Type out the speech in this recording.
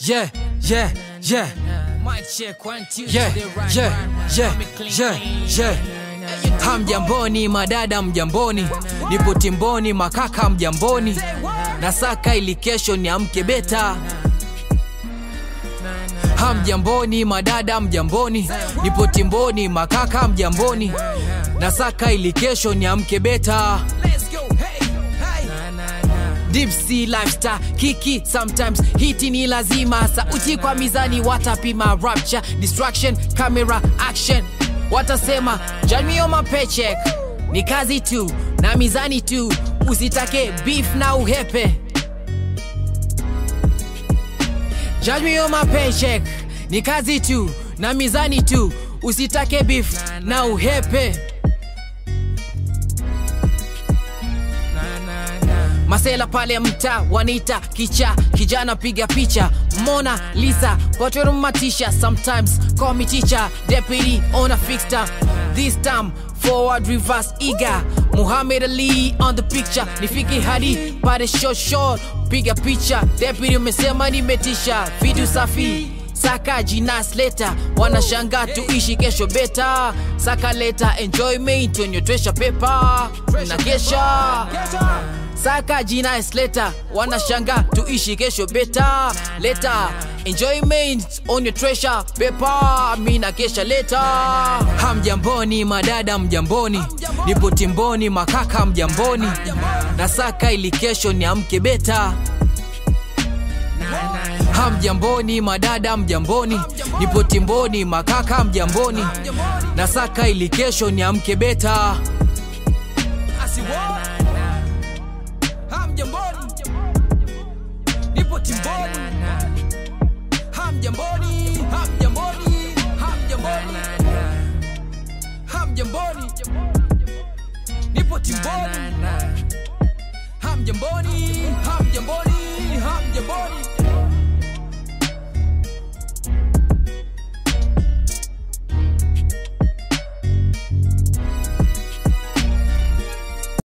yeah, yeah, yeah. Mic check one two. Yeah, they right, yeah, right, yeah, I'm a clean, yeah, clean. yeah. Hamjamboni madada mjamboni, nipo timboni makaka mjamboni, nasaka ili kesho niamke beta. Hamjamboni madada mjamboni, nipo timboni makaka mjamboni, nasaka ili kesho niamke beta. Let's go. Hey, hey. Deep sea lifestyle kiki sometimes hiti ni lazima sauti kwa mizani watapima rapture distraction camera action watasema janmio mapechek ni kazi tu na mizani tu usitake beef na uhepe janmio mapechek ni kazi tu na mizani tu usitake beef na uhepe masela pale mta wanita kicha kijana piga picha mona lisa waturumatisha sometimes call me teacher deputy on a fixed time this time forward reverse eager muhammad ali on the picture nifiki hadi pale short short piga picha deputy umesema nimetisha vitu safi saka jinas leta wanashanga tuishi kesho beta saka leta enjoyment onyotwesha pepa na kesha saka jina esleta wanashanga tuishi kesho beta leta enjoyment on your treasure pepa mina kesha leta hamjamboni madada mjamboni nipo timboni makaka mjamboni na saka ili kesho niamke beta hamjamboni madada mjamboni nipo timboni makaka mjamboni na saka ili kesho niamke beta I see what? Hamjamboni. Nipo timboni. Hamjamboni. Hamjamboni. Hamjamboni. Hamjamboni. Nipo timboni. Hamjamboni.